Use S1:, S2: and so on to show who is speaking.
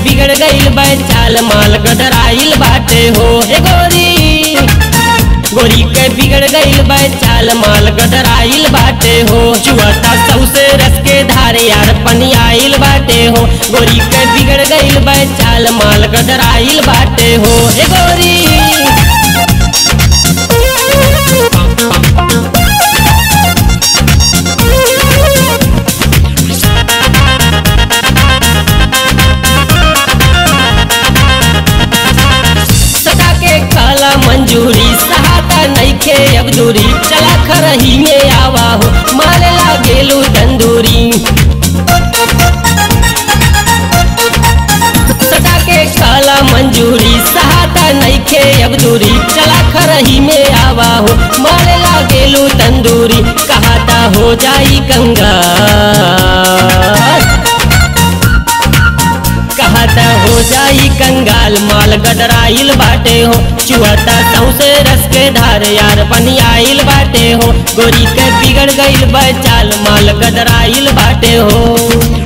S1: बिगड़ गईल बा चाल माल गदराइल बाटे हो ए गोरी गोरी के बिगड़ गईल बा चाल माल गदराइल बाटे हो चुआता सौसे रस के धारे यार पनियाइल बाटे हो गोरी के बिगड़ गईल बा चाल माल गदराइल बाटे हो ए गोरी सदा के काला मंजूरी सहाता नईखे अब दूरी चला खरही में आवा हो मारे लागेलू तंदूरी सदा के काला मंजूरी सहाता नईखे अब दूरी चला खरही में आवा हो मारे लागेलू तंदूरी कहाता हो जाई कंगाल कहता हो जाई कंगाल माल गदराइल बाटे हो चुहता सौसे रस के धार यार पनियाइल बाटे हो गोरी के बिगड़ गईल बचाल माल गदराइल बाटे हो